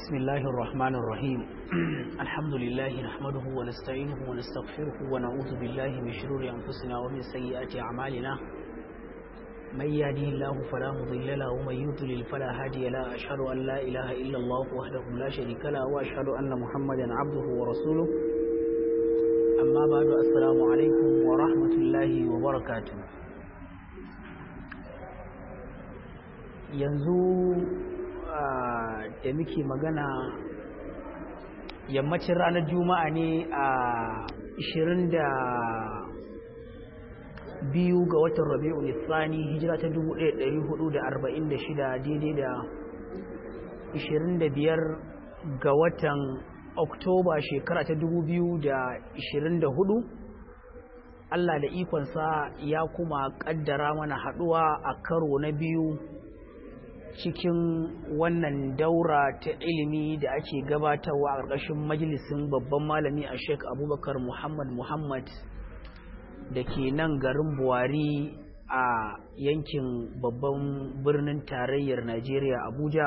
بسم الله الرحمن الرحيم الحمد لله نحمده ونستعينه ونستغفره ونعوذ بالله من شرور أنفسنا ومن سيئات أعمالنا من يهده الله فلا مضل له ومن يضلل فلا هادي له أشهد أن لا إله إلا الله وحده لا شريك له وأشهد أن محمدا عبده ورسوله أما بعد السلام عليكم ورحمة الله وبركاته yanzu da muke magana yammacin ranar juma'a ne a 22 ga watan rabi'u nisani hijira ta 1446 daidai da 25 ga watan oktoba shekara ta 2024 Allah da ikonsa ya kuma kaddara mana haduwa a karo na biyu cikin wannan daura ta ilimi da ake gabatarwa a ƙarƙashin majalisin babban malami a sheik abubakar muhammad muhammad da ke nan garin buwari a yankin babban birnin tarayyar najeriya abuja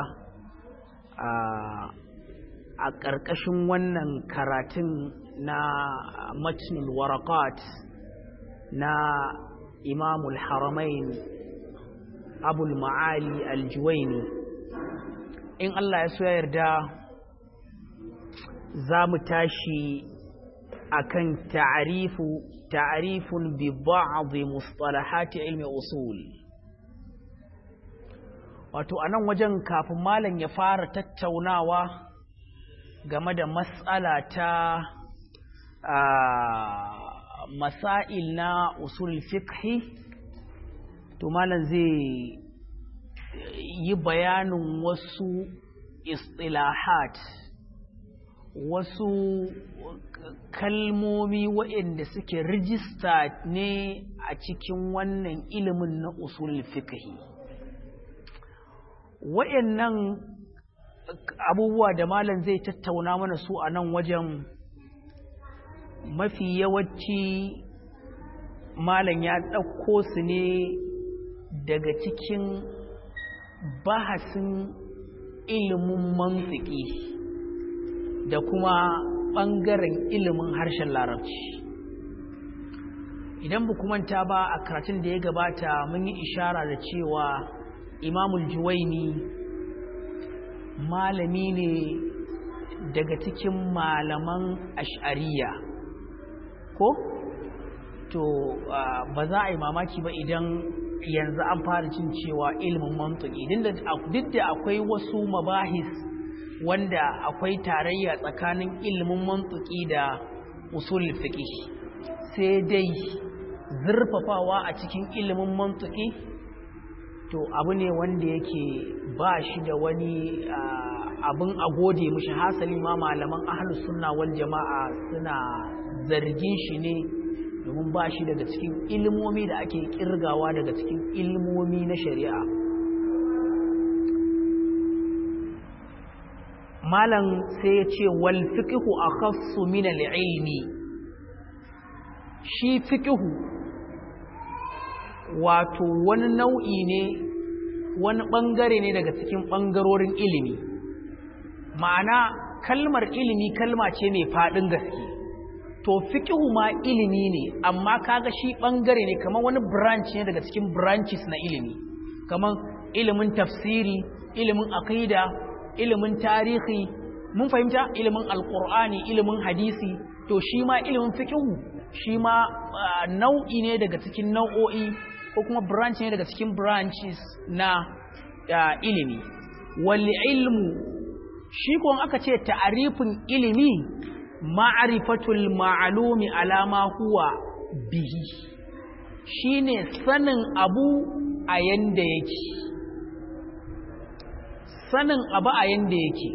a ƙarƙashin wannan karatun na matnul warakat na imamul haramain abul ma'ali aljuwaini in Allah ya so ya yarda za mu tashi akan ta'arifu ta'arifun bi ba'd mustalahati ilmi usul wato anan wajen kafin malam ya fara tattaunawa game da matsala ta masail na usul fiqhi to malam zai yi bayanin wasu istilahat wasu kalmomi waɗanda suke rijista ne a cikin wannan ilimin na usul fiqhi waɗannan abubuwa da malam zai tattauna mana su a nan wajen mafi yawanci malam ya ɗauko su ne daga cikin bahasin ilimin mantiki da kuma ɓangaren ilimin harshen larabci idan ba manta ba a karatun da ya gabata mun yi ishara da cewa imamul juwaini malami ne daga cikin malaman ash'ariya ko to ba za a yi mamaki ba idan yanzu an fara cin cewa ilimin mantuki duk da akwai wasu mabahis wanda akwai tarayya tsakanin ilimin mantuki da usul fiqh sai dai zurfafawa a cikin ilimin mantuki to abu ne wanda yake ba shi da wani abin a gode mishi hasali ma malaman ahlus sunna wal jama'a suna zargin shi ne domin ba shi daga cikin ilmomi da ake kirgawa daga cikin ilmomi na shari'a malam sai ya ce wal fiqhu akhassu min al ilmi shi fiqhu wato wani nau'i ne wani bangare ne daga cikin bangarorin ilimi ma'ana kalmar ilimi kalma ce mai faɗin gaske to fiqhu ma ilimi ne amma kaga shi bangare ne kamar wani branch ne daga cikin branches na ilimi kamar ilimin tafsiri ilimin aqida ilimin tarihi mun fahimta ilimin alqur'ani ilimin hadisi to shi ma ilimin fiqhu shi ma nau'i ne daga cikin nau'o'i ko kuma branch ne daga cikin branches na ilimi wal ilmu shi ko aka ce ta'arifin ilimi ma'arifatul ma'alumi alama huwa bihi shine sanin abu a yanda yake sanin abu a yanda yake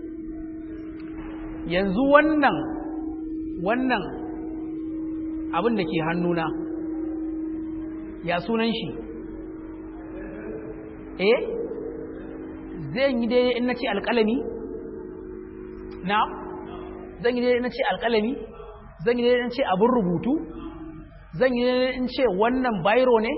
yanzu wannan wannan abin da ke hannuna ya sunan shi eh zai yi daidai in na ce alƙalami na zan yi daidai na ce alƙalami zan yi daidai na ce abin rubutu zan yi daidai in ce wannan bairo ne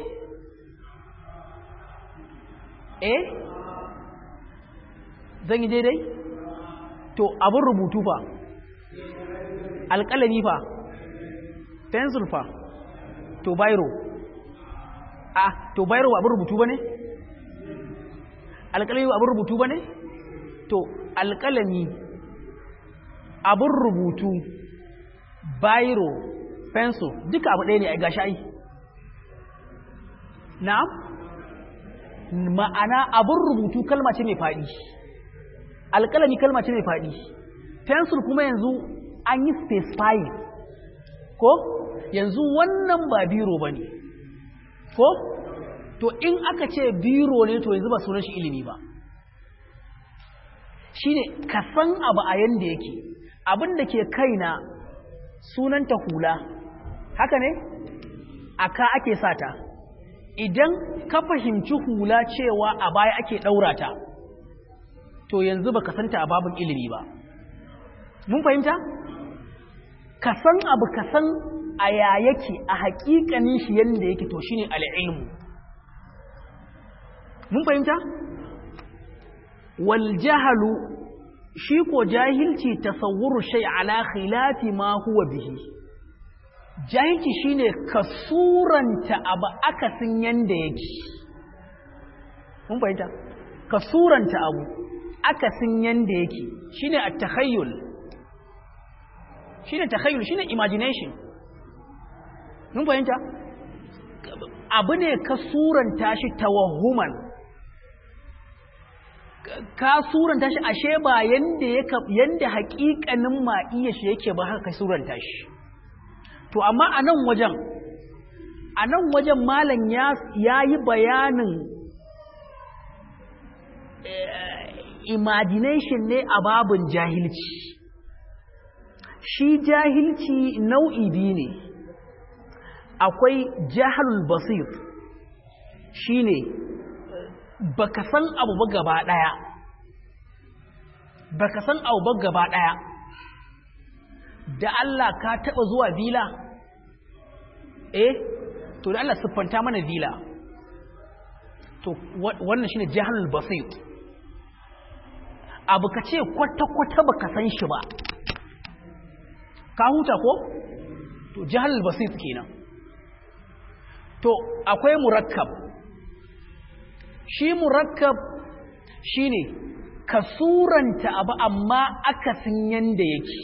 eh zan yi daidai to abin rubutu fa alƙalami fa pencil fa to biro a to biro abin rubutu ba ne alƙalami abin rubutu ba ne to alƙalami abin rubutu biro pencil duka abu ɗaya ne a gashi ai na'am ma'ana abin rubutu kalma ce mai faɗi alƙalami kalma ce mai faɗi pencil kuma yanzu an yi specifying ko yanzu wannan ba biro ba ne ko to in aka ce biro ne to yanzu ba sunan shi ilimi ba shi ne ka san abu a yanda yake abin da ke kaina sunanta hula haka ne a ka ake sata idan ka fahimci hula cewa a baya ake ɗaura ta to yanzu ba ka santa a babin ilimi ba mun fahimta ka san abu ka san a ya yake a haƙiƙanin shi yadda yake to shine al'ilmu mun fahimta wal jahalu shi ko jahilci tasawwuru shay ala khilafi ma huwa bihi jahilci shine ka suranta abu akasin yanda yake mun fahimta ka suranta abu akasin yanda yake shine at-takhayyul shine takhayyul shine imagination mun fahimta abu ne ka suranta shi tawahhuman ka suranta shi ashe ba yanda yake yanda haƙiƙanin ma iya shi yake ba haka ka suranta shi to amma a nan wajen a nan wajen malam ya yi bayanin imagination ne a babin jahilci shi jahilci nau'i biyu ne akwai jahalul basir shi ne baka san abu ba gaba ɗaya baka san abu ba gaba ɗaya da Allah ka taɓa zuwa vila eh to da Allah siffanta mana vila to wannan shine jahalul basir abu ka ce kwata-kwata baka san shi ba ka huta ko to jahalul basir kenan to akwai murakkab shi murakkab shine ka suranta abu amma akasin yanda yake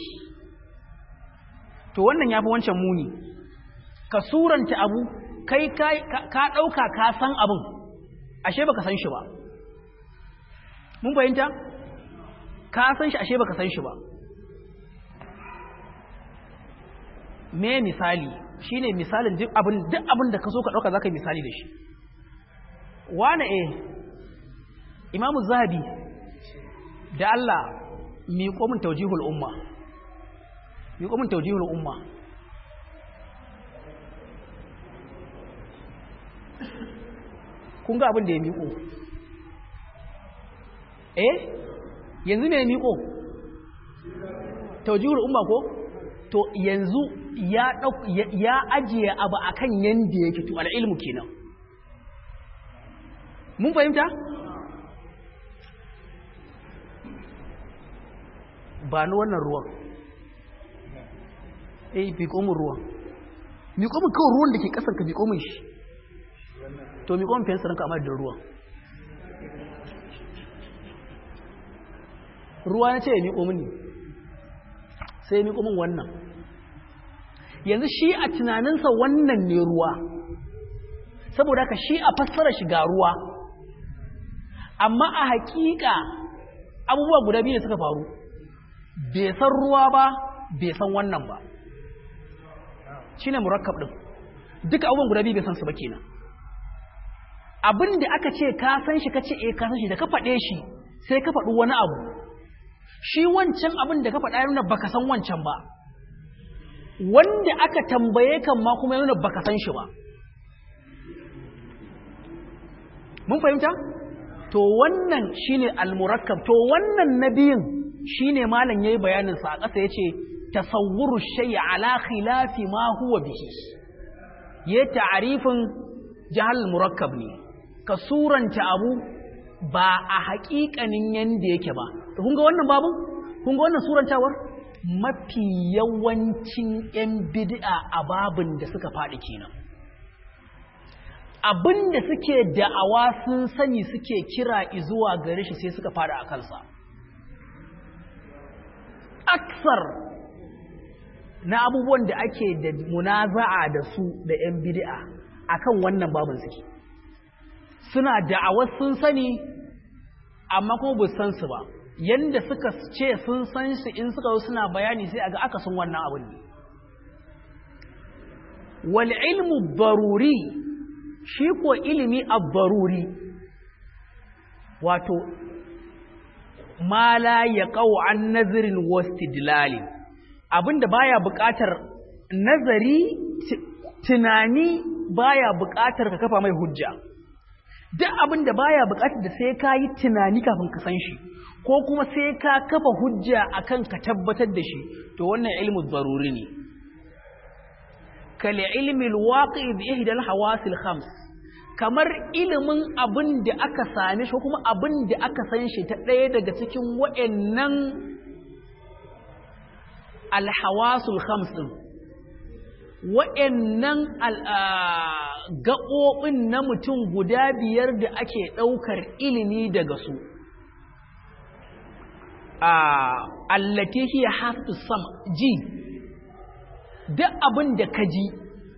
to wannan yafi wancan muni ka suranta abu kai ka ɗauka ka san abin ashe baka san shi ba mun fahimta ka san shi ashe baka san shi ba me misali shine misalin duk abin duk abin da ka so ka ɗauka zaka yi misali da shi wane eh imamu zahabi da Allah miƙo min taujihul umma miƙo min taujihul umma kun ga abin da ya miƙo eh yanzu me miƙo taujihul umma ko to yanzu ya ya ajiye abu akan yanda yake to al'ilmu kenan mun fahimta ba ni wannan ruwan eh biko mun ruwan biko mun kawai ruwan da ke kasan ka biko mun shi to biko mun fensa ranka amma da ruwan ruwa na ce ya miƙo mini sai ya miƙo min wannan yanzu shi a tunaninsa wannan ne ruwa saboda ka shi a fassara shiga ruwa amma a hakika abubuwa guda biyu ne suka faru bai san ruwa ba bai san wannan ba shi ne murakkab ɗin duka abubuwan guda biyu bai san su ba kenan abin da aka ce ka san shi ka ce eh ka san shi da ka faɗe shi sai ka faɗi wani abu shi wancan abin da ka faɗa yana baka san wancan ba wanda aka tambaye kan ma kuma yana baka san shi ba mun fahimta to wannan shine al-murakkab to wannan nabiyin shine malam yayi bayanin sa a ƙasa yace tasawwuru shay ala khilafi ma huwa bihi ya ta'rifin jahal murakkab ne ka suranta abu ba a haƙiƙanin yanda yake ba kun ga wannan babu kun ga wannan surantawar mafi yawancin 'yan bid'a a babin da suka faɗi kenan abin da suke da'awa sun sani suke kira izuwa gare shi sai suka faɗi a kansa aksar na abubuwan da ake da munaza'a da su da 'yan bid'a akan wannan babin suke suna da'awar sun sani amma kuma bu san su ba yanda suka ce sun san su in suka suna bayani sai aga aka sun wannan abin ne wal ilmu baruri shi ko ilimi abbaruri wato ma la yaqau an nazarin wastidlalin abinda baya buƙatar nazari tunani baya buƙatar ka kafa mai hujja duk abin da baya buƙatar da sai ka yi tunani kafin ka san shi ko kuma sai ka kafa hujja akan ka tabbatar da shi to wannan ilmu daruri ne kal ilmi alwaqi bi ihda alhawas alkhams kamar ilimin abin da aka same shi ko kuma abin da aka san shi ta ɗaya daga cikin wa'annan alhawasul khams din wa'annan gaɓoɓin na mutum guda biyar da ake ɗaukar ilimi daga su allati hiya hasu sam ji duk abin da ka ji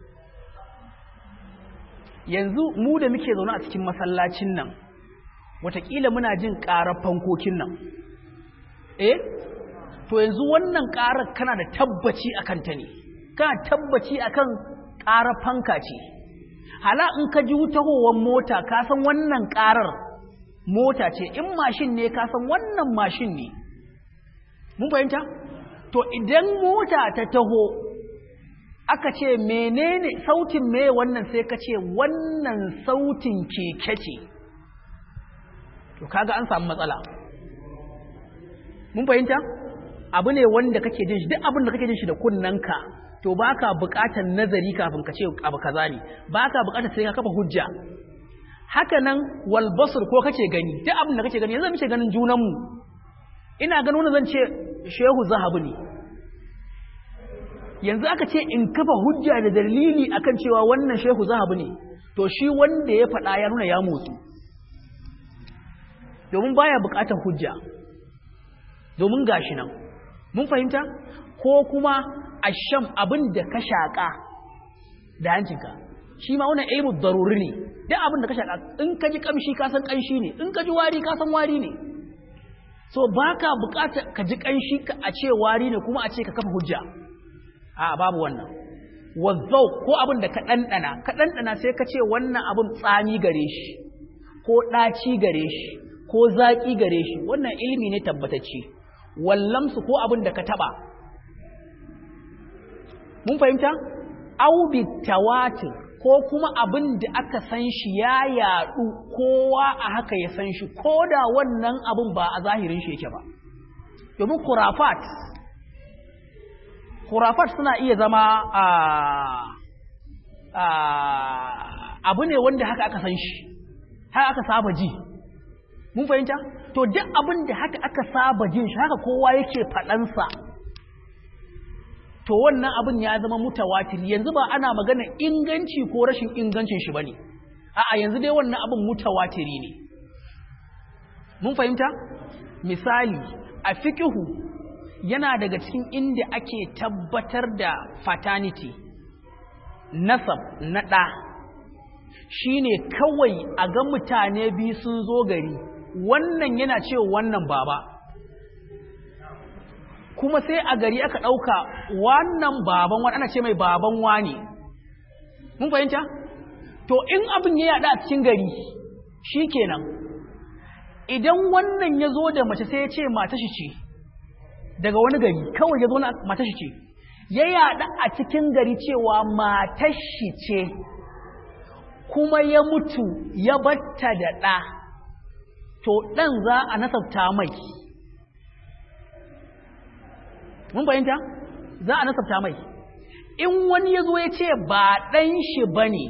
yanzu mu da muke zaune a cikin masallacin nan watakila muna jin ƙarar fankokin nan eh to yanzu wannan ƙarar kana da tabbaci a kanta ne kana tabbaci akan ƙarar fanka ce hala in ka ji tahowar mota ka san wannan ƙarar mota ce in mashin ne ka san wannan mashin ne mun fahimta to idan mota ta taho aka ce menene sautin me wannan sai ka ce wannan sautin keke ce to kaga an samu matsala mun fahimta abu ne wanda kake jin shi duk abin da kake jin shi da kunnanka to baka buƙatar nazari kafin ka ce abu kaza ne baka buƙatar sai ka kafa hujja haka nan wal basr ko kake gani duk abin da kake gani yanzu muke ganin junan mu ina ganin wannan zan ce shehu zahabu ne yanzu aka ce in kafa hujja da dalili akan cewa wannan shehu zahabu ne to shi wanda ya faɗa ya nuna ya motsu domin baya buƙatar hujja domin gashi nan mun fahimta ko kuma asham abin da ka shaƙa da hancinka shi ma wannan ilmu daruri ne duk abin da ka shaƙa in ka ji ƙamshi ka san ƙanshi ne in ka ji wari ka san wari ne so ba ka buƙatar ka ji ƙanshi a ce wari ne kuma a ce ka kafa hujja a babu wannan wazzau ko abin da ka ɗanɗana ka ɗanɗana sai ka ce wannan abin tsami gare shi ko ɗaci gare shi ko zaƙi gare shi wannan ilimi ne tabbatacce wallamsu ko abin da ka taɓa mun fahimta au tawatir ko kuma abin da aka san shi ya yaɗu kowa a haka ya san shi ko da wannan abin ba a zahirin shi yake ba domin kurafat kurafat suna iya zama abu ne wanda haka aka san shi haka aka saba ji mun fahimta to duk abin da haka aka saba jin shi haka kowa yake faɗansa to wannan abin ya zama mutawatir yanzu ba ana magana inganci ko rashin ingancin shi bane a'a yanzu dai wannan abin mutawatiri ne mun fahimta misali a fiqhu yana daga cikin inda ake tabbatar da faternity nasab na ɗa shine kawai a ga mutane biyu sun zo gari wannan yana cewa wannan baba kuma sai a gari aka ɗauka wannan baban wani ana ce mai baban wani mun fahimta to in abin ya yaɗa a cikin gari shi kenan idan wannan ya zo da mace sai ya ce mata shi ce daga wani gari kawai ya zo na mata shi ce ya yaɗa a cikin gari cewa mata shi ce kuma ya mutu ya batta da ɗa to ɗan za a nasabta mai mun bayanta za a nasabta mai in wani ya zo ya ce ba ɗan shi ba ne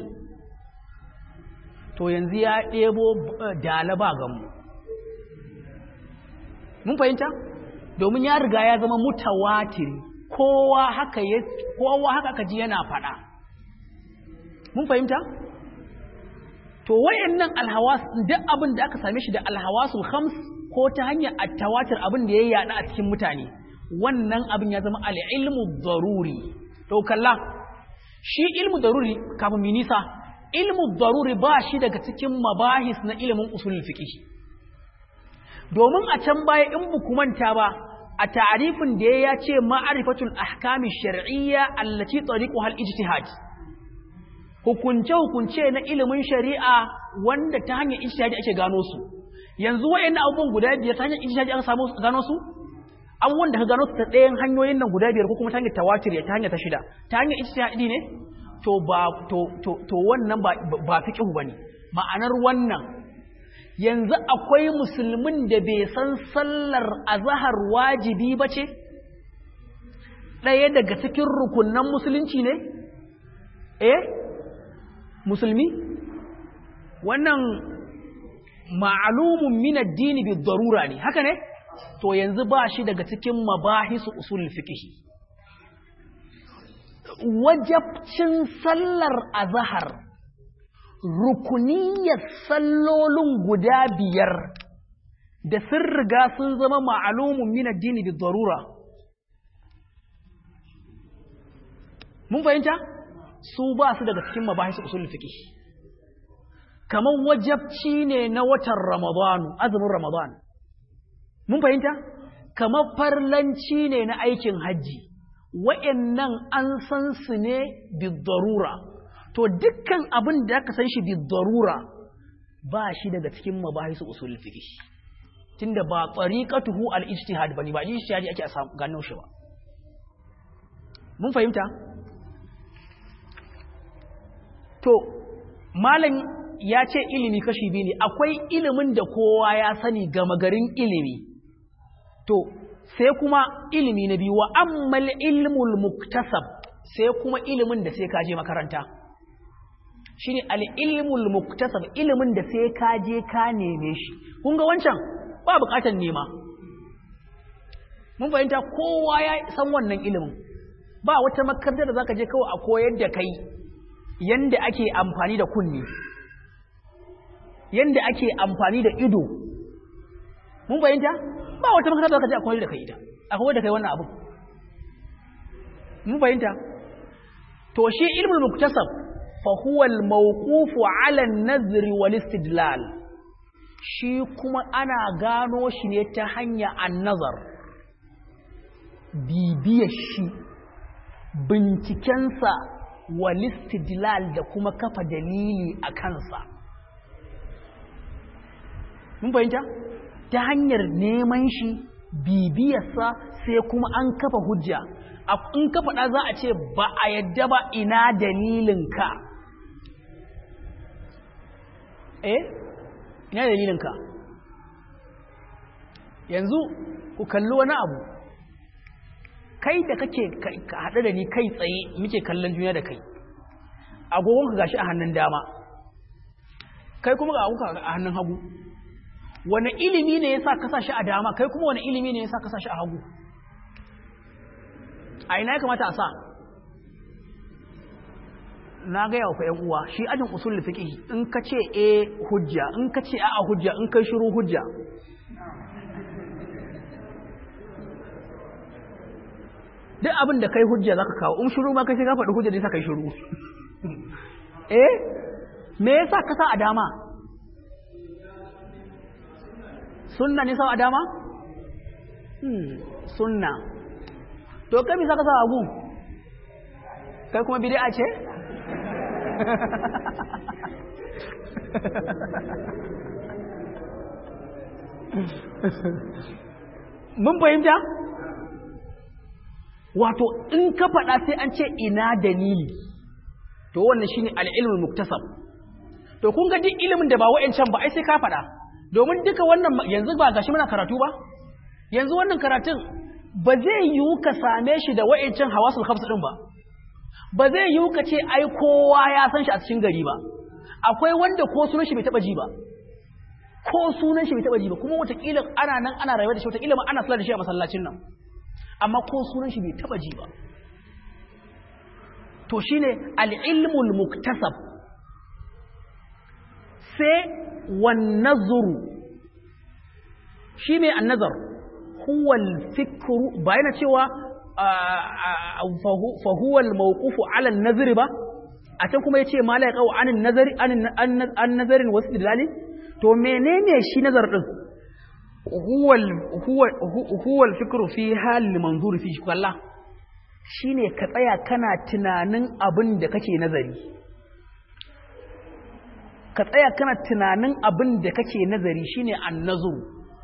to yanzu ya ɗebo dala ba gamu mun fahimta domin ya riga ya zama mutawatiri kowa haka ya kowa haka aka ji yana faɗa mun fahimta to wayannan alhawas duk abin da aka same shi da alhawasul khams ko ta hanyar attawatir abin da ya yada a cikin mutane wannan abin ya zama al-ilmu daruri to kalla shi ilmu daruri kafin mi nisa ilmu daruri ba shi daga cikin mabahis na ilimin usulul fiqh domin a can baya in buku manta ba a ta'arifin da ya ce ma'arifatul ahkami shar'iyya allati tariquha al-ijtihad hukunce hukunce na ilimin shari'a wanda ta hanyar ijtihadi ake gano su yanzu wayannan abubuwan guda biyar ta hanyar ijtihadi aka samu gano su abubuwan da ka gano su ta ɗayan hanyoyin nan guda biyar ko kuma ta hanyar tawatir ta hanyar ta shida ta hanyar ijtihadi ne to ba to to to wannan ba ba fiqhu bane ma'anar wannan yanzu akwai musulmin da bai san sallar azhar wajibi bace ɗaya daga cikin rukunnan musulunci ne eh musulmi wannan ma'alumun min addini bi darura ne haka ne to yanzu ba shi daga cikin mabahisu usul fiqh wajabcin sallar azhar rukuniyar sallolin guda biyar da sun riga sun zama ma'alumun min addini bi darura mun fahimta su ba su daga cikin mabahisu usul fiqh kamar wajabci ne na watan ramadanu azumin ramadan mun fahimta kamar farlanci ne na aikin hajji wa'annan an san su ne bidarura to dukkan abin da aka san shi bidarura ba shi daga cikin mabahisu usul fiqh tunda ba tariqatuhu al-ijtihad bane ba ijtihadi ake gano shi ba mun fahimta to malam ya ce ilimi kashi biyu ne akwai ilimin da kowa ya sani gama garin ilimi to sai kuma ilimi na biyu wa ammal ilmul muktasab sai kuma ilimin da sai ka je makaranta shine al-ilmul muktasab ilimin da sai ka je ka neme shi kun ga wancan ba bukatar nema mun fahimta kowa ya san wannan ilimin ba wata makarantar da zaka je kawai a koyar da kai yanda ake amfani da kunni yanda ake amfani da ido mun fahimta ba wata makaranta da ka je a koyar da kai ita a koyar da kai wannan abu mun fahimta to shi ilmul muktasab fa huwa al mawqufu ala an-nazr wal istidlal shi kuma ana gano shi ne ta hanya an-nazar bibiyar shi bincikensa wal istidlal da kuma kafa dalili a kansa mun fahimta ta hanyar neman shi bibiyarsa sai kuma an kafa hujja in ka faɗa za a ce ba a yadda ba ina dalilinka eh ina dalilinka yanzu ku kalli wani abu kai da kake haɗe da ni kai tsaye muke kallon juna da kai agogonka gashi a hannun dama kai kuma ga agogonka a hannun hagu wane ilimi ne ya sa kasa shi a dama kai kuma wane ilimi ne ya sa kasa shi a hagu a ina ya kamata a sa na gaya wa ‘yan uwa shi ajin usul fiqh in ka ce e hujja in ka ce a'a hujja in kai shiru hujja duk abin da kai hujja zaka kawo in shiru ma kai sai ka faɗi hujja da yasa kai shiru eh me yasa ka sa a dama sunna ne sa a dama hmm sunna to kai bisa ka sa agu kai kuma bid'a ce mun fahimta wato in ka faɗa sai an ce ina dalili to wannan shine al-ilmul muktasab to kun ga duk ilimin da ba wa'ancan ba ai sai ka faɗa domin duka wannan yanzu ba gashi muna karatu ba yanzu wannan karatun ba zai yiwu ka same shi da wa'ancan hawasul khamsa din ba ba zai yiwu ka ce ai kowa ya san shi a cikin gari ba akwai wanda ko sunan shi bai taba ji ba ko sunan shi bai taba ji ba kuma watakila ana nan ana rayuwa da shi watakila ma ana sallar da shi a masallacin nan amma ko sunan shi bai taba ji ba to shine al-ilmul muktasab sai wan nazru shi mai an-nazar huwa al-fikru bayana cewa fa huwa al-mawqufu ala an-nazri ba a can kuma yace ma la yaqau anin nazari an nazarin wasu dilali to menene shi nazar din huwa al-fikru fi hal manzur fi kalla shine ka tsaya kana tunanin abin da kake nazari ka tsaya kana tunanin abin da kake nazari shine an-nazru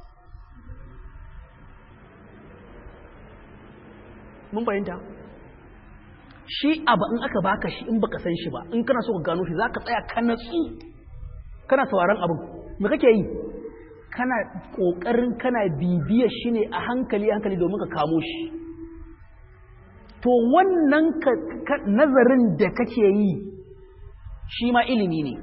mun fahimta shi abu in aka baka shi in baka san shi ba in kana so ka gano shi zaka tsaya ka natsu kana sauraron abin me kake yi kana kokarin kana bibiyar shi ne a hankali hankali domin ka kamo shi to wannan nazarin da kake yi shi ma ilimi ne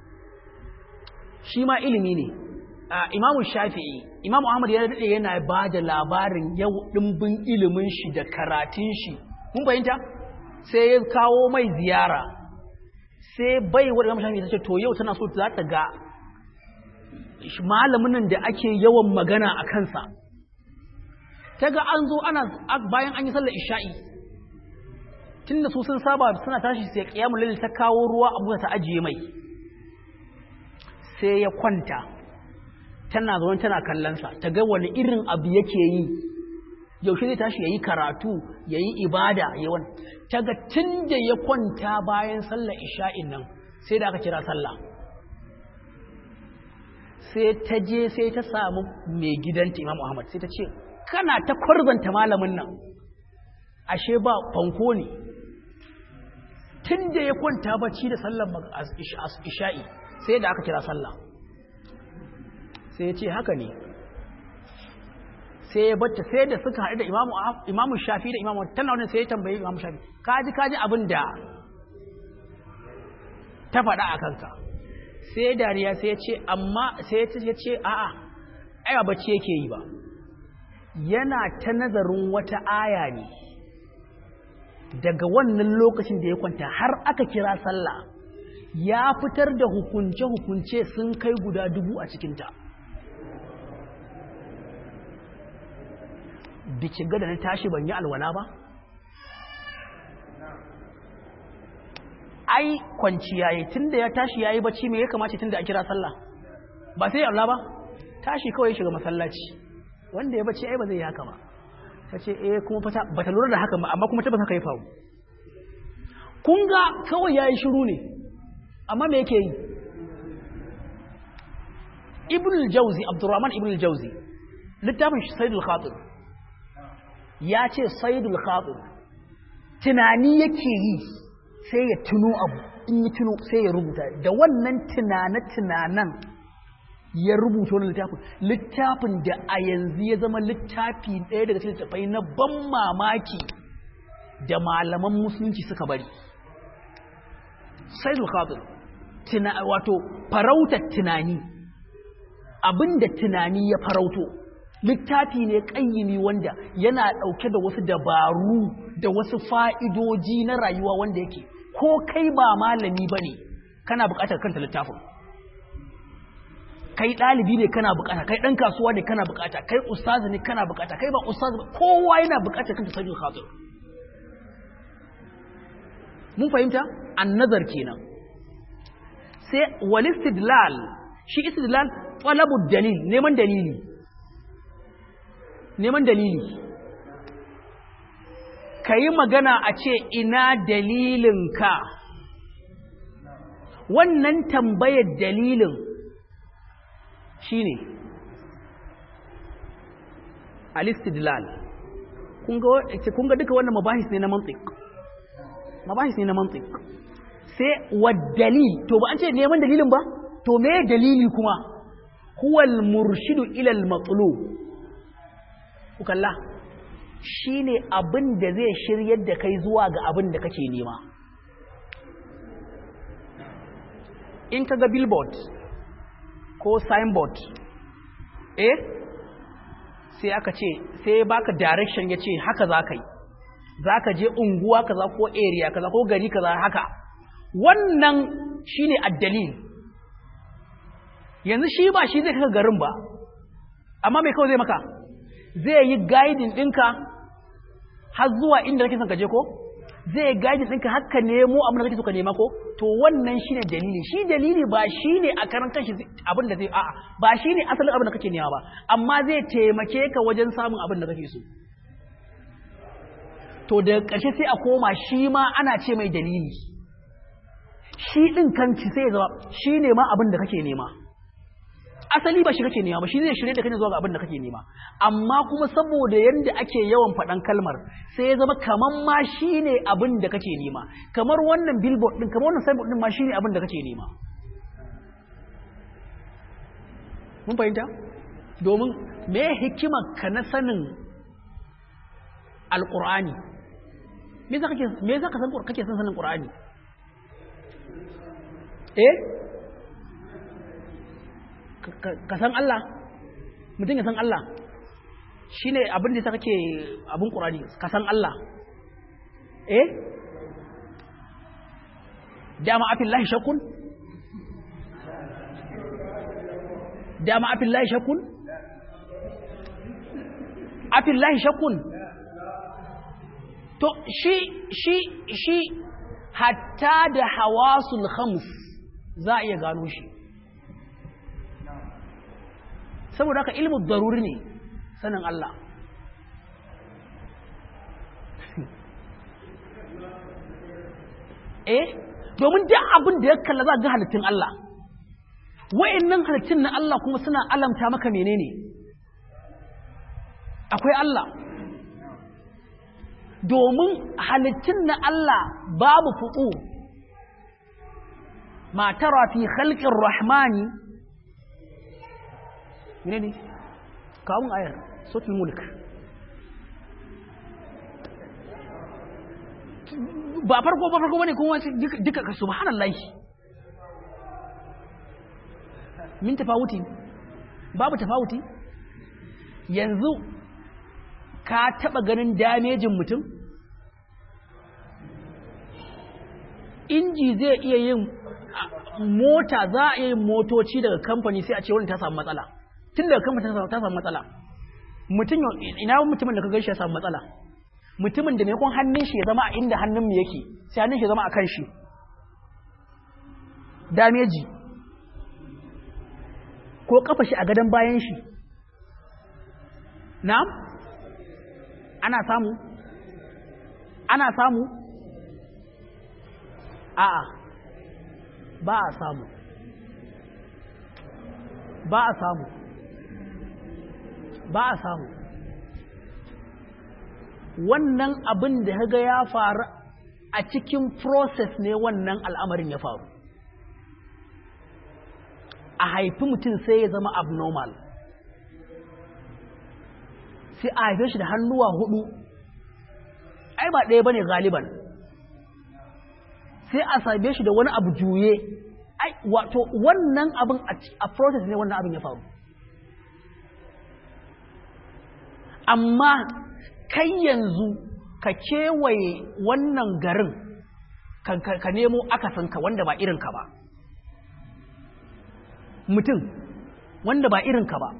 shi ma ilimi ne imamu shafi'i imamu ahmad ya daɗe yana ba da labarin yau ɗimbin ilimin shi da karatun shi mun fahimta sai ya kawo mai ziyara sai bai wadda imamu shafi'i ta ce to yau tana so za ta ga malamin nan da ake yawan magana a kansa ta ga an zo ana bayan an yi sallar isha'i tun da su sun saba suna tashi sai kiyamun lalle ta kawo ruwa abu ta ajiye mai sai ya kwanta tana zaune tana kallonsa ta ga wani irin abu yake yi yaushe zai tashi ya yi karatu ya yi ibada ya wani ta ga tun da ya kwanta bayan sallar isha'in nan sai da aka kira sallah sai ta je sai ta samu mai gidanta imam Ahmad sai ta ce kana ta kwarzanta malamin nan ashe ba fanko ne tun da ya kwanta bacci da sallar isha'i sai da aka kira sallah sai ya ce haka ne sai ya bata sai da suka haɗu da imamu shafi da imamu tana wani sai ya tambayi imamu shafi kaji kaji abin da ta faɗa a kanka sai dariya sai ya ce amma sai ya ce a'a ai ba bacci yake yi ba yana ta nazarin wata aya ne daga wannan lokacin da ya kwanta har aka kira sallah ya fitar da hukunce-hukunce sun kai guda dubu a cikinta biki gada na tashi ban yi alwala ba ai kwanciya yi tun da ya tashi ya yi bacci mai ya kamace tun da a kira sallah ba sai Allah ba tashi kawai shiga masallaci wanda ya bacci ai ba zai yi haka ba ta ce eh kuma fata ba ta lura da haka ba amma kuma tabbata haka ya faru kun ga kawai ya yi shiru ne amma me yake yi ibn al-jawzi abdurrahman ibn al-jawzi littafin sayyidul khatir ya ce sayyidul khatir tunani yake yi sai ya tuno abu in yi tuno sai ya rubuta da wannan tunane-tunanen ya rubuta wani littafin littafin da a yanzu ya zama littafi ɗaya daga cikin littafai na ban mamaki da malaman musulunci suka bari sai khatir wato farautar tunani abinda tunani ya farauto littafi ne ƙayyini wanda yana ɗauke da wasu dabaru da wasu fa'idoji na rayuwa wanda yake ko kai ba malami ba ne kana buƙatar kanta littafin kai ɗalibi ne kana buƙata kai ɗan kasuwa ne kana buƙata kai ustazi ne kana buƙata kai ba ustazi ba kowa yana buƙatar kanta sajin khatir mun fahimta an nazar kenan sai wal istidlal shi istidlal talabu dalil neman dalili neman dalili ka yi magana a ce ina dalilinka wannan tambayar dalilin shi ne alistidlal kun ga duka wannan mabahis ne na mantik mabahis ne na mantik sai waddali to ba an ce neman dalilin ba to me dalili kuma huwal murshidu ilal matsalo ku kalla shi ne abin da zai shiryar da kai zuwa ga abin da kake nema in ka ga billboard ko signboard eh sai aka ce sai baka direction ya ce haka za ka yi za ka je unguwa kaza ko area kaza ko gari kaza haka wannan shine addalil yanzu shi ba shi zai kaka garin ba amma mai kawai zai maka zai yi guiding ɗinka har zuwa inda kake son ka je ko zai guiding ɗinka haka nemo abin da kake so ka nema ko to wannan shine dalili shi dalili ba shine a karan kanshi abin da zai a'a ba shine asalin abin da kake nema ba amma zai taimake ka wajen samun abin da kake so to da ƙarshe sai a koma shi ma ana ce mai dalili shi ɗin kanci sai ya zama shi ne ma abin da kake nema asali ba shi kake nema ba shi zai shirye da kake zuwa ga abin da kake nema amma kuma saboda yadda ake yawan faɗan kalmar sai ya zama kamar ma shi ne abin da kake nema kamar wannan billboard ɗin kamar wannan signboard ɗin ma shi ne abin da kake nema mun fahimta domin me hikimar ka na sanin alƙur'ani me za ka san kake son sanin ƙur'ani eh ka san Allah mutum ya san Allah shi ne abin da ta kake abin ƙur'ani ka san Allah eh dama afin lahi shakun dama afin lahi shakun afin lahi shakun to shi shi shi hatta da hawasul khams za a iya gano shi saboda haka ilmu daruri ne sanin Allah eh domin duk abin da ya kalla za ga halittun Allah wa'annan halittun na Allah kuma suna alamta maka menene akwai Allah domin halittun na Allah babu fuku ma tara fi khalqir rahmani ne ne kawun ayar sotul mulk ba farko ba farko bane kuma duka ka subhanallahi min tafawuti babu tafawuti yanzu ka taba ganin damejin mutum inji zai iya yin mota za a iya yin motoci daga kamfani sai a ce wani ta samu matsala tun daga kamfani ta samu matsala mutum ina mutumin da ka gaishe ya samu matsala mutumin da maimakon hannun shi ya zama a inda hannun mu yake sai hannun shi ya zama a kan shi dameji ko kafa shi a gadon bayan shi na'am ana samu ana samu a'a ba a samu ba a samu ba a samu wannan abin da ga ya faru a cikin process ne wannan al'amarin ya faru a haifi mutum sai ya zama abnormal sai a haife shi da hannuwa hudu ai ba ɗaya ba ne galiban sai a same shi da wani abu juye ai wato wannan abin a process ne wannan abin ya faru amma kai yanzu ka kewaye wannan garin ka nemo akasinka wanda ba irinka ba mutum wanda ba irinka ba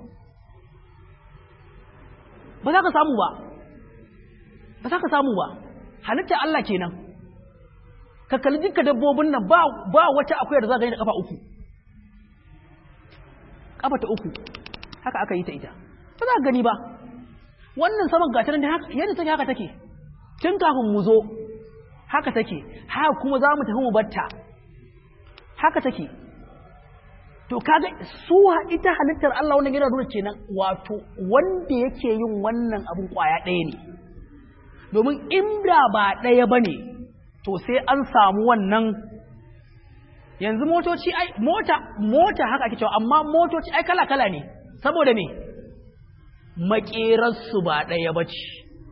ba za ka samu ba ba za ka samu ba halitta Allah kenan ka kalli duka dabbobin nan ba ba wata akwai da za ka yi da kafa uku kafa ta uku haka aka yi ta ita ba za ka gani ba wannan saman gata nan yadda take haka take tun kafin mu zo haka take haka kuma za mu tafi mu batta haka take to kaga su ita halittar Allah wannan yana nuna kenan wato wanda yake yin wannan abun kwaya ɗaya ne domin inda ba ɗaya ba ne to sai an samu wannan yanzu motoci ai mota mota haka ake cewa amma motoci ai kala kala ne saboda me maƙerarsu ba ɗaya ba ce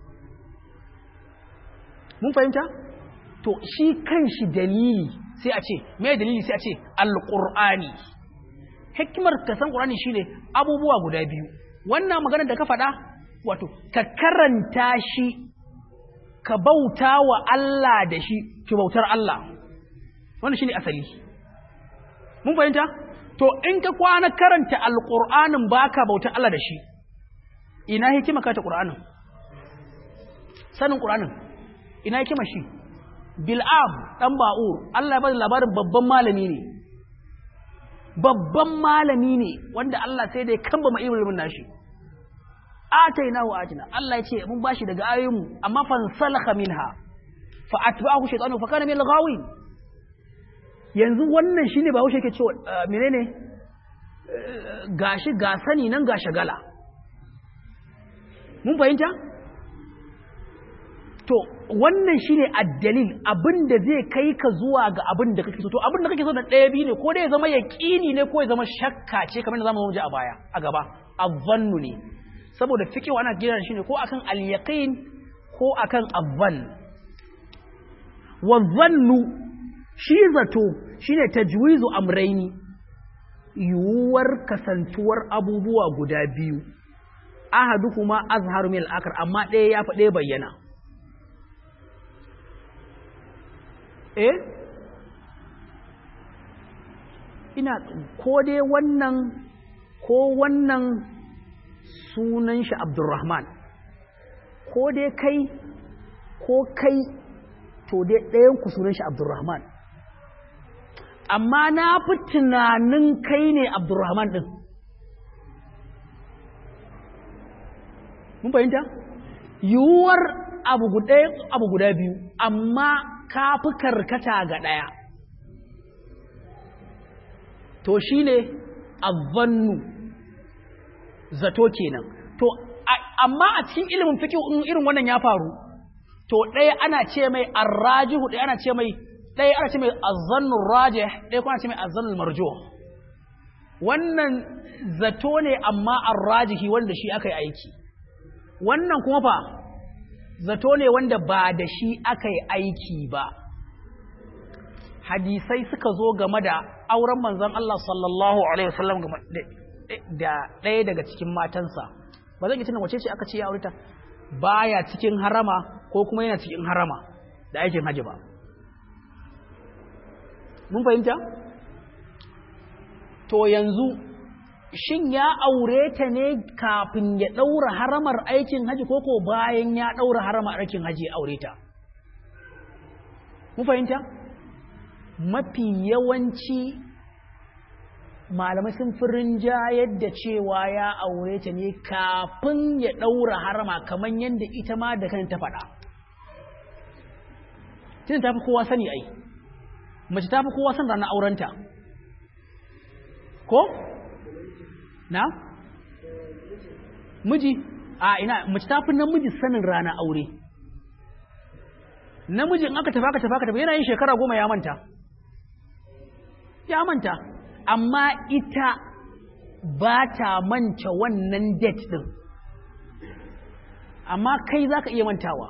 mun fahimta to shi kan shi dalili sai a ce mai dalili sai a ce alƙur'ani hikimar ka san qur'ani shine abubuwa guda biyu wannan magana da ka faɗa wato ka karanta shi ka bauta wa Allah da shi ki bautar Allah wannan shine asali mun fahimta to in ka kwana karanta alqur'anin baka bautar Allah da shi ina hikima ka ta qur'anin sanin qur'anin ina hikima shi bil'am dan ba'ur Allah ya bada labarin babban malami ne babban malami ne wanda Allah sai da ya kamba ma ilimin nashi ataina wa atina Allah ya ce mun bashi daga ayoyinmu amma fansalakha minha fa atba'ahu shaytanu fa kana min al-ghawin yanzu wannan shine ba haushe yake cewa menene gashi ga sani nan ga shagala mun fahimta to wannan shine addalil abinda zai kai ka zuwa ga abin da kake so to abin da kake so da ɗaya biyu ne ko dai ya zama yaqini ne ko ya zama shakka ce kamar da zamu ji a baya a gaba azzannu ne saboda fiqh ana gina shi ne ko akan al-yaqin ko akan azzan wa zannu shi zato shine tajwizu amraini yuwar kasantuwar abubuwa guda biyu ahaduhuma azharu min al-akhar amma ɗaya ya fa ɗaya bayyana eh ina ko dai wannan ko wannan sunan shi Abdurrahman ko dai kai ko kai to dai ɗayan ku sunan shi Abdurrahman amma na fi tunanin kai ne Abdurrahman ɗin mun fahimta yiwuwar abu guda biyu amma ka fi karkata ga ɗaya to shi ne azzannu zato kenan to amma a cikin ilimin fiƙi in irin wannan ya faru to ɗaya ana ce mai arrajihu ɗaya ana ce mai ɗaya ana ce mai azzannun rajih ɗaya kuma ana ce mai azzannun marjo wannan zato ne amma arrajihi wanda shi aka yi aiki wannan kuma fa zato ne wanda ba da shi aka yi aiki ba hadisai suka zo game da auren manzon Allah sallallahu alaihi wasallam da ɗaya daga cikin matansa ba zan yi tunan wace ce aka ce ya aureta baya cikin harama ko kuma yana cikin harama da aikin haji ba mun fahimta to yanzu shin ya aure ta ne kafin ya ɗaura haramar aikin haji ko ko bayan ya ɗaura haramar aikin haji ya aure ta mun fahimta mafi yawanci malamai sun fi rinjayar da cewa ya aure ta ne kafin ya ɗaura harama kamar yadda ita ma da kan ta faɗa tun ta fi kowa sani ai mace ta fi kowa san ranar aurenta ko? na? miji a ina mace ta fi namiji sanin rana aure namijin aka tafi aka tafi aka tafi yana yin shekara goma ya manta ya manta amma ita ba ta manta wannan date din amma kai za ka iya mantawa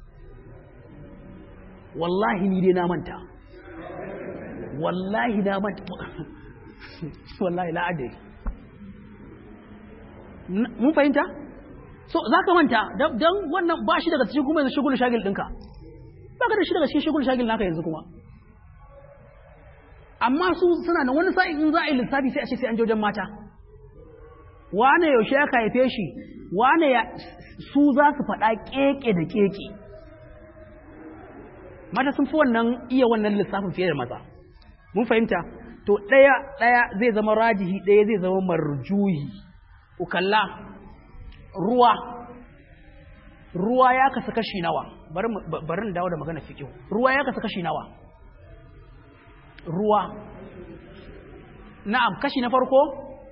wallahi ni dai na manta wallahi na manta wallahi la'adari mun fahimta so za ka manta don wannan ba shi daga cikin kuma yanzu shigul shagil ɗinka ba ka da shi daga cikin shigul shagil naka yanzu kuma amma su suna da wani sa'in in za a yi lissafi sai a ce sai an jojen mata wane yaushe ya haife shi wane ya su za su faɗa keke da keke mata sun fi wannan iya wannan lissafin fiye da maza mun fahimta to ɗaya ɗaya zai zama rajihi ɗaya zai zama marjuhi ukalla ruwa ruwa ya kasa kashi nawa bari dawo da magana fiƙihu ruwa ya kasa kashi nawa ruwa na'am kashi na farko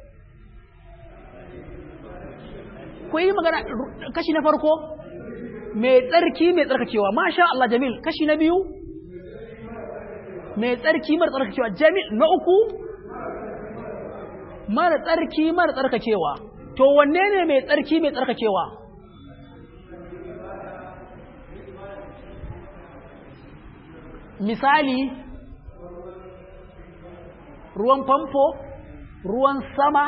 ku yi magana kashi na farko mai tsarki mai tsarkakewa masha Allah jamil kashi na biyu mai tsarki mara tsarkakewa jamil na uku mara tsarki mara tsarkakewa to wanne ne mai tsarki mai tsarkakewa misali ruwan famfo ruwan sama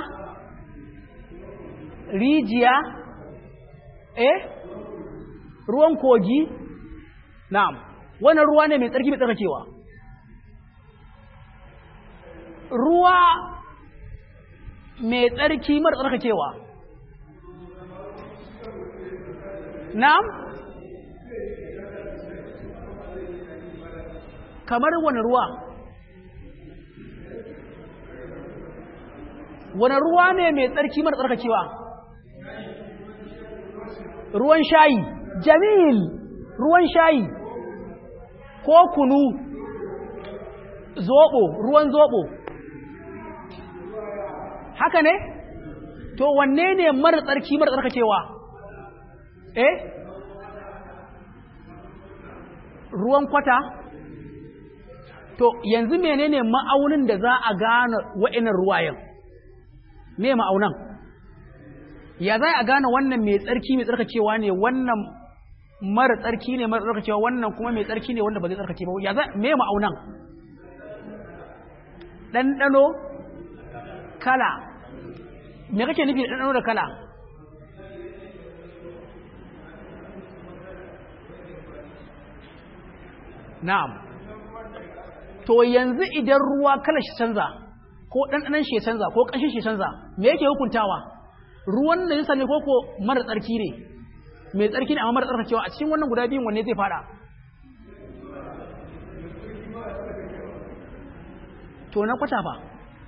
rijiya eh ruwan kogi na'am wannan ruwa ne mai tsarki mai tsarkakewa ruwa mai tsarki mara tsarkakewa na'am kamar wani ruwa wani ruwa ne mai tsarki mara tsarkakewa ruwan shayi jamil ruwan shayi ko kunu zobo ruwan zobo haka ne to wanne ne mara tsarki mara tsarkakewa eh ruwan kwata to yanzu menene ma'aunin da za a gane wa'inan ruwayen me ma'aunan ya za a gane wannan mai tsarki mai tsarkakewa ne wannan mara tsarki ne mara tsarkakewa wannan kuma mai tsarki ne wanda ba zai tsarkake ba ya za me ma'aunan ɗanɗano kala me kake nufi da ɗanɗano da kala na'am to yanzu idan ruwa kala shi canza ko ɗanɗanon shi canza ko ƙanshin shi canza me yake hukuntawa ruwan da yasa ne ko ko mara tsarki ne mai tsarki ne amma mara tsarkakewa a cikin wannan guda biyun wanne zai fada to na kwata fa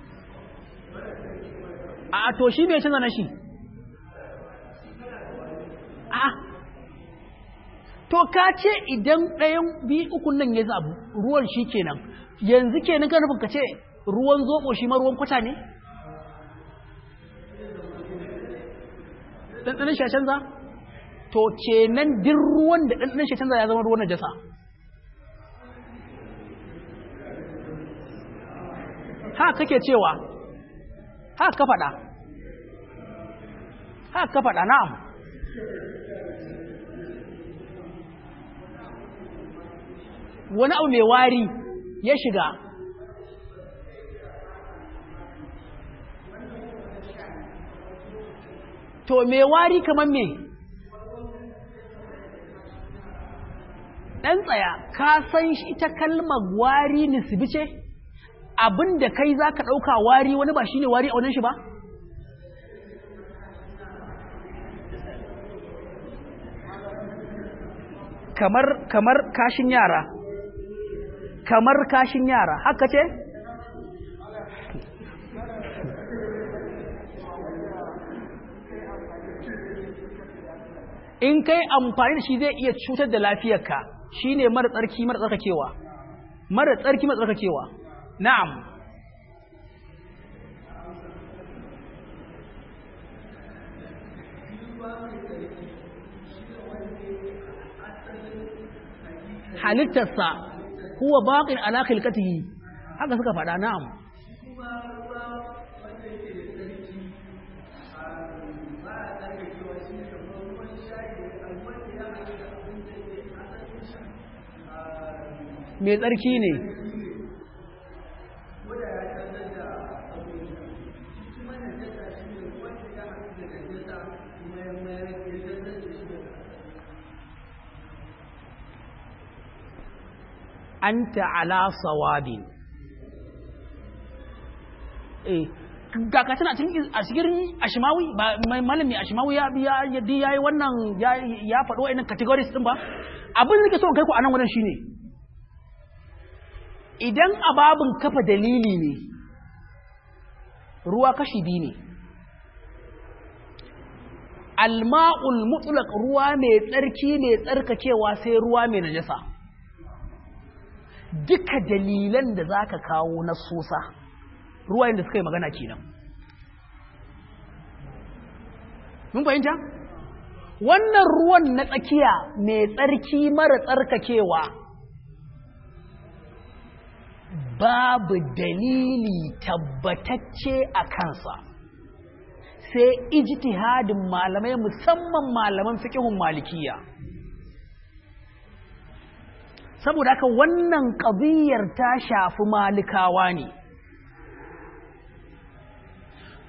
a to shi me canza na shi a to ka ce idan ɗayan biyu ukun nan ya zabu ruwan shi kenan yanzu kenan kan nufin ka ce ruwan zoɓo shi ma ruwan kwata ne ɗanɗanin shi canza to kenan din ruwan da ɗanɗanin shi canza ya zama ruwan najasa ha kake cewa ha ka faɗa ha ka faɗa na'am wani abu mai wari ya shiga to mai wari kamar me ɗan tsaya ka san shi ita kalmar wari nisbi ce abinda kai za ka ɗauka wari wani ba shi ne wari a wannan shi ba kamar kamar kashin yara kamar kashin yara haka ce in kai amfani da shi zai iya cutar da lafiyarka shine mara tsarki mara tsarkakewa mara tsarki mara tsarkakewa na'am halittarsa huwa baqin ala khilqatihi haka suka faɗa na'am mai tsarki ne anta ala sawadin eh ga ka tana cikin a cikin ashimawi ba mai malami ashimawi ya ya yaddi yayi wannan ya ya faɗo wa'annan categories din ba abin da nake so kai ku anan wannan shine idan ababin kafa dalili ne ruwa kashi biyu ne alma'ul mutlaq ruwa mai tsarki mai tsarkakewa sai ruwa mai najasa duka dalilan da za ka kawo na sosa ruwayen da suka yi magana kenan mun fahimta wannan ruwan na tsakiya mai tsarki mara tsarkakewa babu dalili tabbatacce a kansa sai ijtihadin malamai musamman malaman fiqhun malikiya saboda haka wannan ƙabiyar ta shafi malikawa ne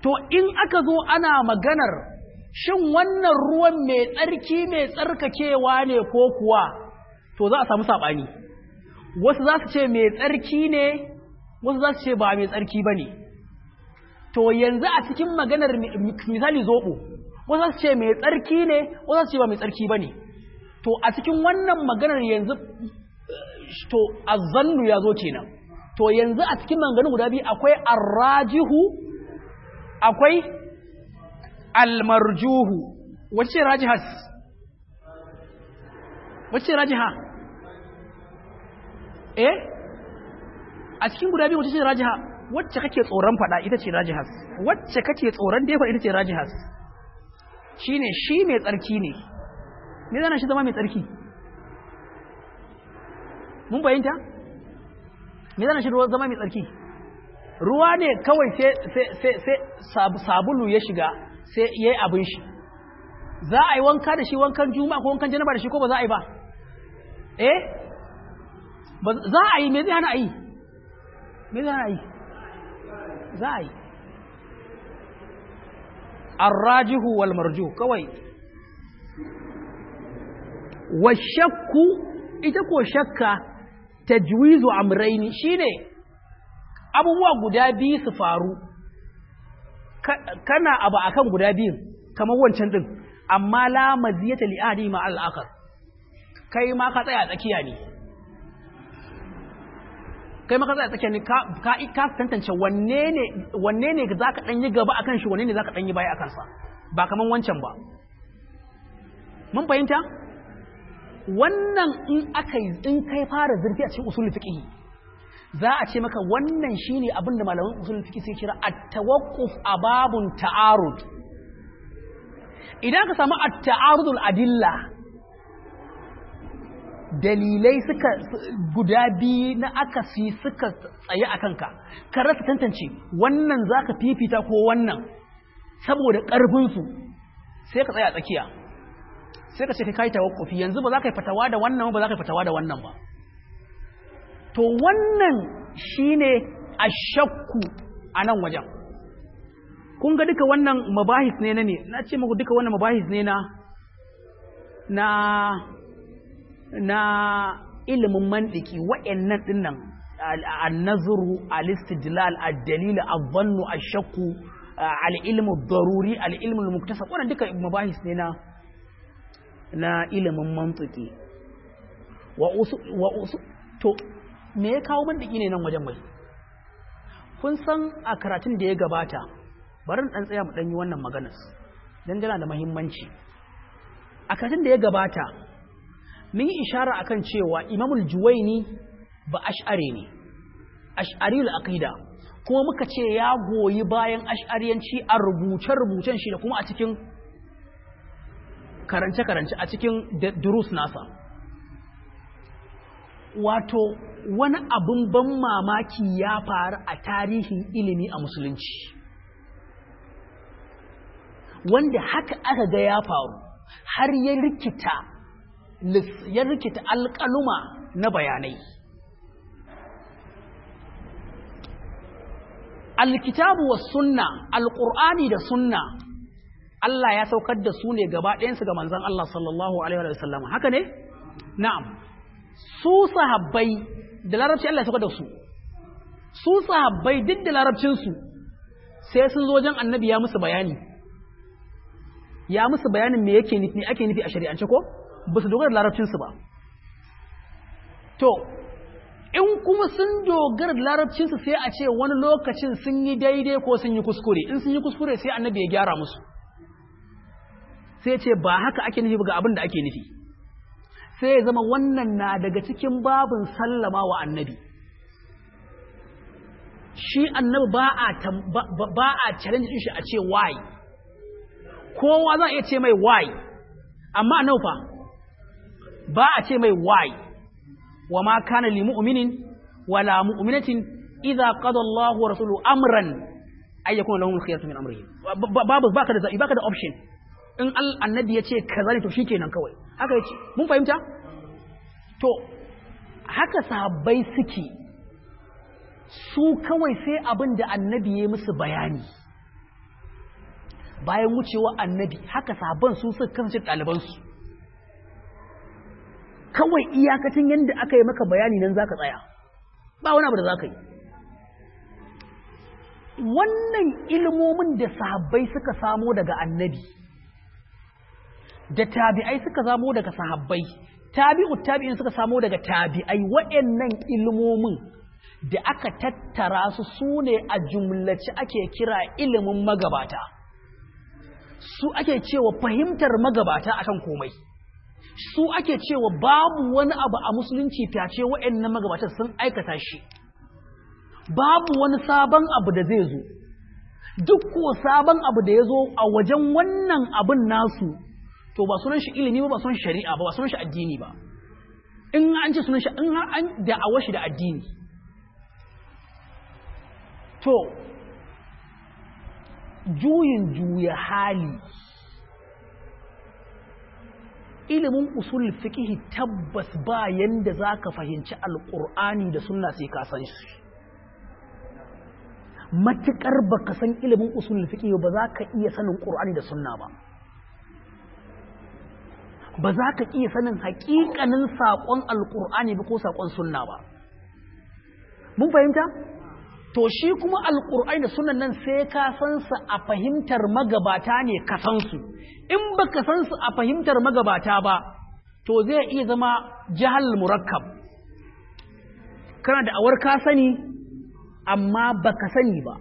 to in aka zo ana maganar shin wannan ruwan mai tsarki mai tsarkakewa ne ko kuwa to za a samu saɓani wasu za su ce mai tsarki ne wasu za su ce ba mai tsarki ba ne to yanzu a cikin maganar misali zoɓo wasu za su ce mai tsarki ne wasu za su ce ba mai tsarki ba ne to a cikin wannan maganar yanzu to azannu ya zo kenan to yanzu a cikin maganganun guda biyu akwai arrajihu akwai almarjuhu wacce rajihas wacce rajiha eh a cikin guda biyu wacce ce rajiha wacce kake tsoron fada ita ce rajihas wacce kake tsoron defa ita ce rajihas shine shi mai tsarki ne me zana shi zama mai tsarki mun bayanta me zana shi zama mai tsarki ruwa ne kawai sai sabulu ya shiga sai ya yi abin shi za a yi wanka da shi wankan juma'a ko wankan janaba da shi ko ba za a yi ba eh za a yi me zai hana a yi me zai hana a yi za a yi arrajihu wal marjuh kawai wa shakku ita ko shakka tajwizu amraini shine abubuwa guda biyu su faru kana abu akan guda biyu kamar wancan din amma la maziyata li ahadi ma al akhar kai ma ka tsaya tsakiya ne kai ma ka tsaya tsakiya ne ka ka ka tantance wanne ne wanne ne zaka dan yi gaba akan shi wanne ne zaka dan yi baya akan sa ba kaman wancan ba mun fahimta wannan in aka yi in kai fara zurfi a cikin usulul fiqh za a ce maka wannan shine abinda malaman usulul fiqh sai kira at-tawaqquf ababun ta'arud idan ka samu at-ta'arudul adilla dalilai suka guda biyu na akasi suka tsaye a kanka ka rasa tantance wannan zaka fifita ko wannan saboda ƙarfinsu sai ka tsaya tsakiya sai ka ce kai tawakkufi yanzu ba za ka yi fatawa da wannan ba za ka yi fatawa da wannan ba to wannan shine ashakku a nan wajen kun ga duka wannan mabahis ne na ne na ce muku duka wannan mabahis ne na na na ilimin mandiki wa'annan dinnan an-nazru al-istidlal ad-dalil adh-dhannu ash-shakku al-ilmu ad-daruri al-ilmu al-muktasab wannan duka mabahis ne na na ilimin mantiki wa usu wa usu to me ya kawo mandiki ne nan wajen mai kun san a karatun da ya gabata bari dan tsaya mu dan yi wannan maganar dan tana da muhimmanci a karatun da ya gabata mun yi ishara akan cewa imamul juwaini ba ash'ari ne ash'ariyul aqida kuma muka ce ya goyi bayan ash'ariyanci a rubuce-rubucen shi da kuma a cikin karance-karance a cikin durus nasa wato wani abin ban mamaki ya faru a tarihin ilimi a musulunci wanda haka aka ga ya faru har ya rikita ya rikita alƙaluma na bayanai alkitabu wa sunna alƙur'ani da sunna Allah ya saukar da su ne gaba ɗayansu ga manzan Allah sallallahu Alaihi wasallam haka ne? na'am su sahabbai da larabci Allah ya saukar da su su sahabbai duk da larabcinsu sai sun zo wajen annabi ya musu bayani ya musu bayanin me yake nufi ake nufi a shari'ance ko ba su dogara da larabcinsu ba to in kuma sun dogara da larabcinsu sai a ce wani lokacin sun yi daidai ko sun yi kuskure in sun yi kuskure sai annabi ya gyara musu sai ce ba haka ake nufi ga abin da ake nufi sai ya zama wannan na daga cikin babin sallama wa annabi shi annabi ba a ba a challenge shi a ce why kowa za a iya ce mai why amma annabi fa ba a ce mai why wa ma kana li mu'minin wala mu'minatin idza qada Allahu wa rasuluhu amran ay yakuna lahum khiyaratu min amrihim babu baka da baka da option in annabi ya ce kaza ne to shikenan kawai haka yace mun fahimta to haka sahabbai suke su kawai sai abin da annabi ya musu bayani bayan wucewa annabi haka sabon su suka kasance ɗalibansu kawai iyakacin yadda aka yi maka bayani nan za ka tsaya ba wani abu da za ka yi wannan ilmomin da sahabbai suka samo daga annabi da tabi'ai suka samo daga sahabbai tabi'u tabi'in suka samo daga tabi'ai waɗannan ilmomin da aka tattara su su ne a jumlaci ake kira ilimin magabata su ake cewa fahimtar magabata akan komai su ake cewa babu wani abu a musulunci face waɗannan magabatan sun aikata shi babu wani sabon abu da zai zo duk ko sabon abu da ya zo a wajen wannan abin nasu to ba sunan shi ilimi ba ba sunan shari'a ba ba sunan shi addini ba in an ce sunan shi in an da'awar shi da addini to juyin juya hali ilimin usul fiqh tabbas ba yanda zaka fahimci alqur'ani da sunna sai ka san shi matukar baka san ilimin usul fiqh ba za ka iya sanin qur'ani da sunna ba ba za ka iya sanin haƙiƙanin saƙon alqur'ani ba ko saƙon sunna ba mun fahimta to shi kuma alƙur'ani da sunan nan sai ka san su a fahimtar magabata ne ka san su in baka san su a fahimtar magabata ba to zai iya zama jahal murakkab kana da awar ka sani amma baka sani ba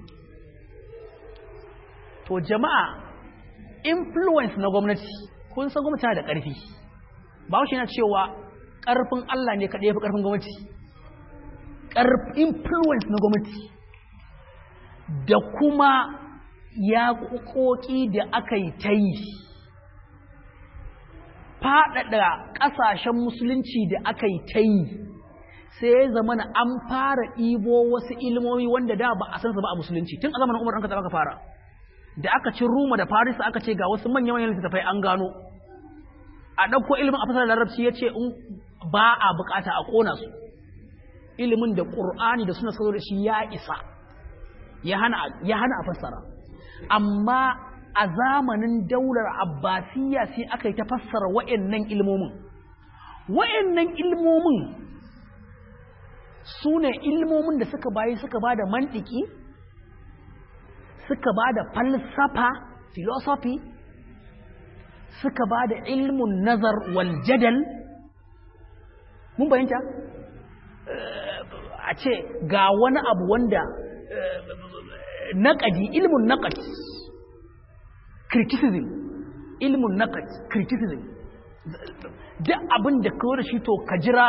to jama'a influence na gwamnati kun san gwamnati da ƙarfi ba shi na cewa ƙarfin Allah ne kaɗai ya fi ƙarfin gwamnati influence na gwamnati da kuma ya ƙoƙi da aka yi ta yi faɗaɗa ƙasashen musulunci da aka yi ta yi sai ya zama na an fara ɗibo wasu ilmomi wanda da ba a san su ba a musulunci tun a zamanin umar an ka aka fara da aka ci ruma da farisa aka ce ga wasu manyan manyan littattafai an gano a ɗauko ilimin a fasar larabci ya ce in ba a bukata a ƙona su ilimin da ƙur'ani da suna sazo da shi ya isa ya hana a fassara amma a zamanin daular abbasiyya sai aka yi ta fassara wa'annan ilmomin wa'annan ilmomin su ne ilmomin da suka bayi suka ba da mantiki suka ba da falsafa philosophy suka ba da ilmun nazar wal jadal mun bayanta a ce ga wani abu wanda naƙadi ilmun naƙad criticism ilmun naƙad criticism duk abin da kawo da shi to ka jira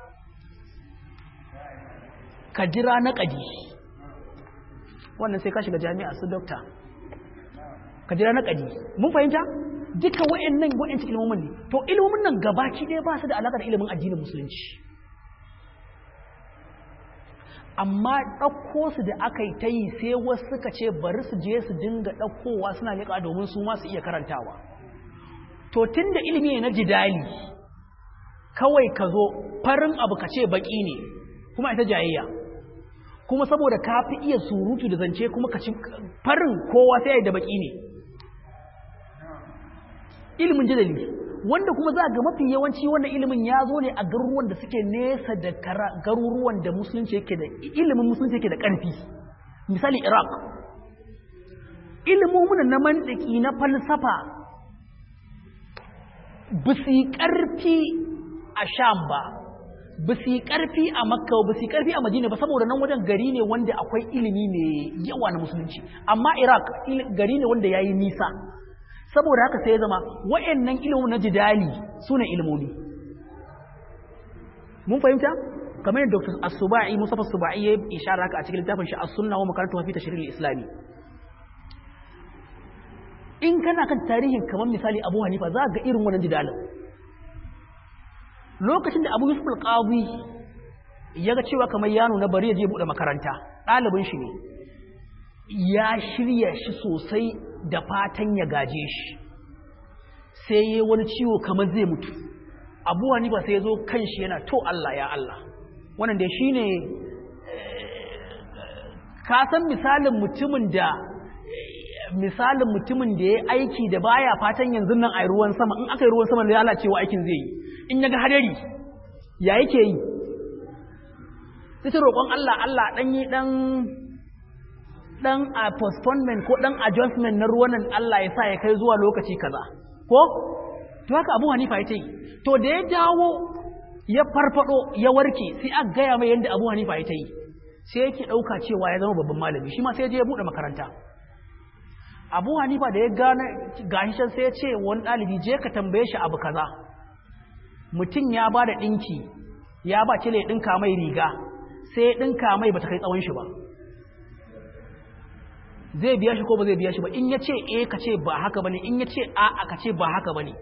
ka jira naƙadi wannan sai ka shiga jami'a su dokta ka jira naƙadi mun fahimta duka wa'annan wa'ancin ilmomin ne to ilmomin nan gabaki ɗaya ba su da alaƙa da ilimin addinin musulunci amma ɗauko su da aka yi ta yi sai wasu suka ce bari su je su dinga ɗaukowa suna liƙa domin su ma su iya karantawa to tun da ilimi ne na jidali kawai ka zo farin abu ka ce baƙi ne kuma ita jayayya kuma saboda ka fi iya surutu da zance kuma ka ci farin kowa sai da baƙi ne ilimin jidali wanda kuma za ga mafi yawanci wannan ilimin ya zo ne a garuruwan da suke nesa da garuruwan da musulunci yake da ilimin musulunci yake da ƙarfi misali iraq ilimin na mantiki na falsafa ba su yi ƙarfi a sham ba ba su yi ƙarfi a makka ba su yi ƙarfi a madina ba saboda nan wajen gari ne wanda akwai ilimi mai yawa na musulunci amma iraq gari ne wanda ya yi nisa saboda haka sai ya zama wa'annan ilimin na jidali su ne ilimomi mun fahimta kamar yadda dr as-suba'i musafa suba'i ya ishara haka a cikin littafin shi as-sunna wa makarantu fi tashri'il islami in kana kan tarihin kamar misali abu hanifa za ga irin wannan jidalin lokacin da abu yusuf al-qadi ya ga cewa kamar yano na bari ya je buɗe makaranta ɗalibin shi ne ya shirya shi sosai da fatan ya gaje shi sai ya wani ciwo kamar zai mutu abu hanifa sai ya zo kan shi yana to Allah ya Allah wannan da shi ne ka san misalin mutumin da misalin mutumin da ya aiki da baya fatan yanzu nan a ruwan sama in aka yi ruwan sama da lalacewa aikin zai yi in ya ga hadari ya yake yi sai ta roƙon Allah Allah ɗan yi ɗan ɗan a postponement ko ɗan adjustment na ruwan nan Allah ya sa ya kai zuwa lokaci kaza ko to haka Abu Hanifa ya ce to da ya dawo ya farfado ya warke sai aka gaya mai yadda Abu Hanifa ya yi sai yake ɗauka cewa ya zama babban malami shi ma sai je ya buɗe makaranta Abu Hanifa da ya gane gashi can sai ya ce wani ɗalibi je ka tambaye shi abu kaza mutum ya ba da ɗinki ya ba cile ɗinka mai riga sai ya ɗinka mai bata kai tsawon shi ba zai biya shi ko ba zai biya shi ba in ya ce e ka ce ba haka bane in ya ce a a ka ce ba haka bane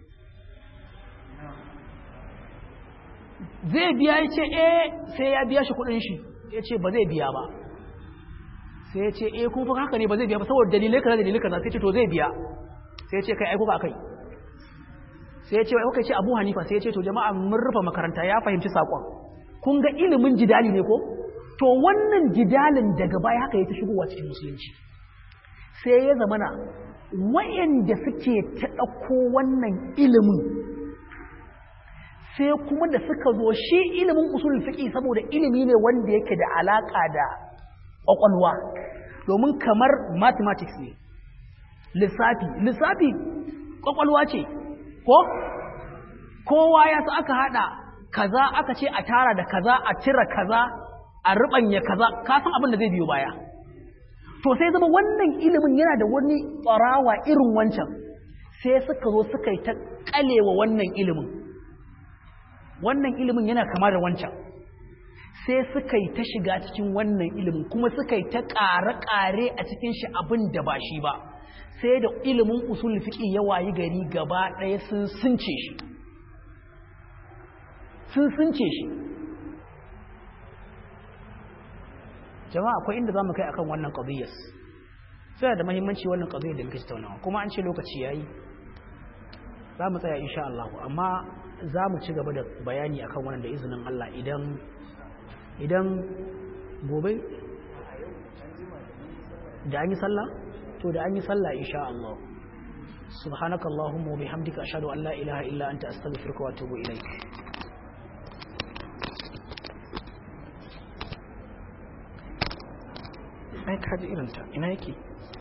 zai biya ya ce e sai ya biya shi kudin shi ya ce ba zai biya ba sai ya ce e kuma haka ne ba zai biya ba saboda dalilai kaza dalilai kaza sai ce to zai biya sai ya ce kai aiko ka kai sai ya ce wai kuka ce Abu Hanifa sai ya ce to jama'a mun rufe makaranta ya fahimci sakon kun ga ilimin jidali ne ko to wannan jidalin daga baya haka ya ta shigowa cikin musulunci sai ya zamana wayanda suke ta ɗauko wannan ilimin sai kuma da suka zo shi ilimin usul fiqi saboda ilimi ne wanda yake da alaka da kwakwalwa domin kamar mathematics ne lissafi lissafi kwakwalwa ce ko kowa ya sa aka hada kaza aka ce a tara da kaza a cire kaza a rubanya kaza ka san abin da zai biyo baya to sai zama wannan ilimin yana da wani tsarawa irin wancan sai suka zo suka yi ta kalewa wannan ilimin wannan ilimin yana kama da wancan sai suka yi ta shiga cikin wannan ilimin kuma suka yi ta ƙare-ƙare a cikin shi abin da ba shi ba sai da ilimin usul fiƙi ya wayi gari gaba ɗaya sun sunce shi sun sunce shi jama'a akwai inda za mu kai akan wannan ƙabiyyar sai da mahimmanci wannan ƙabiyyar da muke tattaunawa kuma an ce lokaci ya yi za mu tsaya insha Allah amma za mu ci gaba da bayani akan wannan da izinin Allah idan idan gobe da an yi sallah to da an yi sallah insha Allah subhanaka allahumma wa bihamdika ashhadu an la ilaha illa anta astaghfiruka wa atubu ilaik ai kaji irin ta ina yake